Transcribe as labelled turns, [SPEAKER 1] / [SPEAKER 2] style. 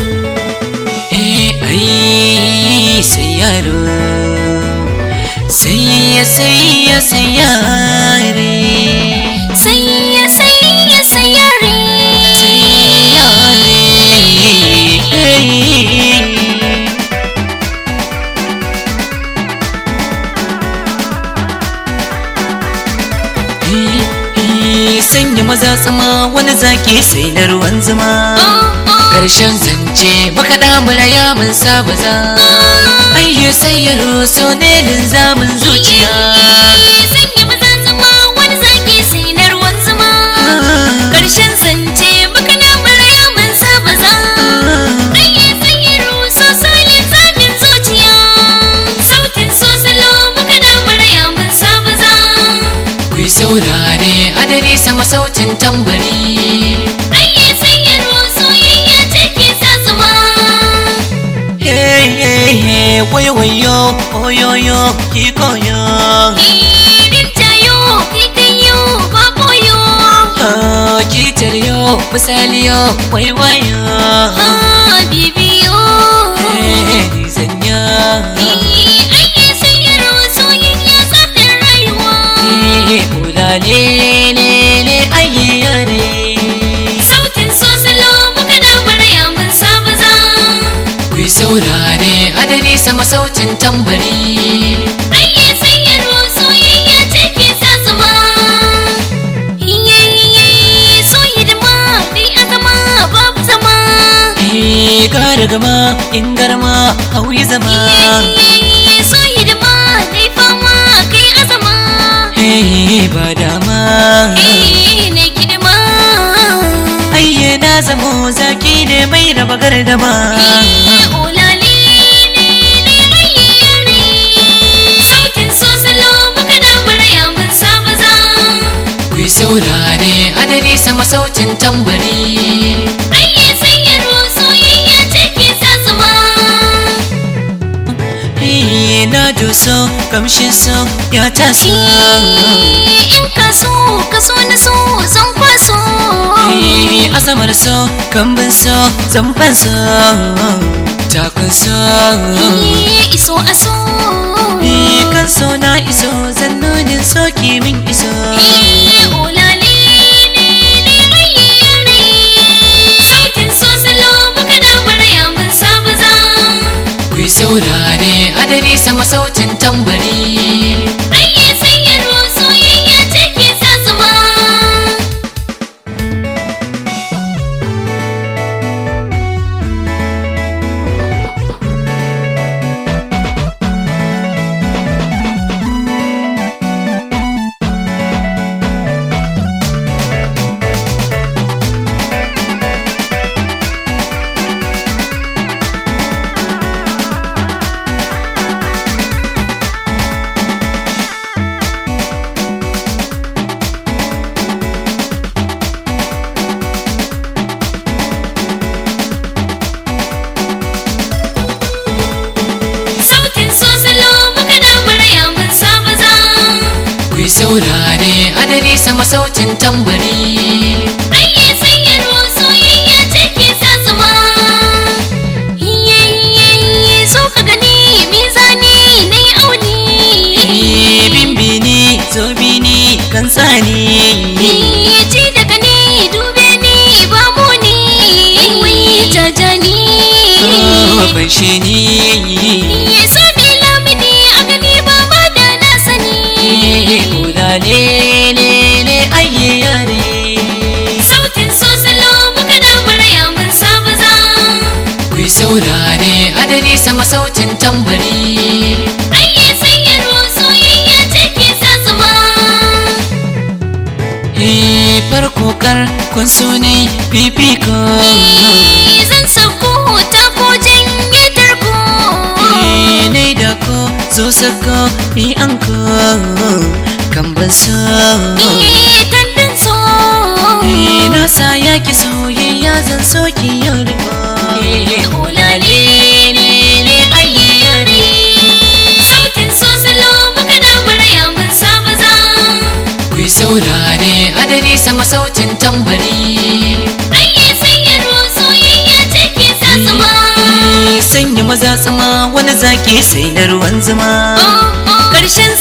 [SPEAKER 1] Eh, ai, sai yaro sai ya sai ya sai yare
[SPEAKER 2] Sayya sayya sayare
[SPEAKER 1] yare eh. Eh, eh, sanya maza tsama wani zaki sai na ruwan zuma karshen zance baka damura ya mun saba za ayyo sai ya roso ne linzamin zuciya
[SPEAKER 2] Sanya maza zama wani zaki sai na ruwan zuma Karshen zance baka na maraya man saba za Ayye sayyaru so solin zamin zuciya Sautin so salo baka na maraya man saba za
[SPEAKER 1] ku yi saurare adari sama sautin tambari
[SPEAKER 2] Ayye sayyaru soyayya ce ke sa zuma
[SPEAKER 1] hey hey hey wayo wayo oyoyo ki koyo
[SPEAKER 2] Irin tayo kikayo baboyo
[SPEAKER 1] Ah, ki taryo misaliyo waiwayo
[SPEAKER 2] Ah bibiyo
[SPEAKER 1] Eh, ni zanya
[SPEAKER 2] Ayye sayyaru soyayya tsaftar rayuwa
[SPEAKER 1] Eh, ulale le le aye yare
[SPEAKER 2] Sautin so salo muka da murya mun saba za
[SPEAKER 1] ku yi saurare adari sama sautin tambari
[SPEAKER 2] Ayye sayarwa soyayya ce ke sa zuma Iye iye so hidima dai azama babu zama
[SPEAKER 1] Eh, gara gama in garma hauyi zama
[SPEAKER 2] Iye iye so hidima dai fama kai azama
[SPEAKER 1] Eh, ba dama
[SPEAKER 2] Eh ne kidima
[SPEAKER 1] ayye na zamo zaki ne mai raba gardama
[SPEAKER 2] Iye olale ne ne ayye yare Sautin so salo muka da murya mun saba za
[SPEAKER 1] ku yi saurare adari sama sautin tambari
[SPEAKER 2] Ayye sayarwa soyayya ce ke sa zuma
[SPEAKER 1] Eh, na doso kamshin so ya taso
[SPEAKER 2] In ka so ka so na so zan kwaso
[SPEAKER 1] Eh, azamar so kambin so zamban so takun so
[SPEAKER 2] Iye iso aso
[SPEAKER 1] Eh, kan so na iso zannonin so ki min iso
[SPEAKER 2] Iye olale ne ne ayye yare Sautin so salo muka da murya mun saba za
[SPEAKER 1] ku yi saurare adari sama sautin tambari
[SPEAKER 2] Ayye sayarwa soyayya ce ke sa zuma Sautin so salo muka da murya mun saba za
[SPEAKER 1] ku yi saurare adari sama sautin tambari
[SPEAKER 2] Ayye sayarwa soyayya ce ke sa zuma Iye iye iye so ka gani mizani na yi auni
[SPEAKER 1] Eh, bimbini zobini kan tsani
[SPEAKER 2] Iye ci daga ni dube ni ba mu ni Wai jajani
[SPEAKER 1] ban shi ni
[SPEAKER 2] Iye so ni lamini a gani ba ma da na sani
[SPEAKER 1] ulale le le aye yare
[SPEAKER 2] Sautin so salo muka da murya mun saba za
[SPEAKER 1] ku yi saurare adari sama sautin tambari
[SPEAKER 2] Ayye sayarwa soyayya ce ke sa zuma
[SPEAKER 1] Eh, farko kar kun so ne fifiko
[SPEAKER 2] Zan sauko ta ko janye tarko
[SPEAKER 1] Eh, nai da ko zo sako ni an ko kan ban so
[SPEAKER 2] Iye kandin so
[SPEAKER 1] Eh, na sa yaki soyayya zan so ki yau riko
[SPEAKER 2] Olale ne ne ayye yare Sautin so salo muka da murya mun saba za
[SPEAKER 1] ku yi saurare adari sama sautin tambari
[SPEAKER 2] Ayye sayarwa soyayya ce ke sa zuma
[SPEAKER 1] maza tsama wani zaki sai na ruwan zuma
[SPEAKER 2] Karshen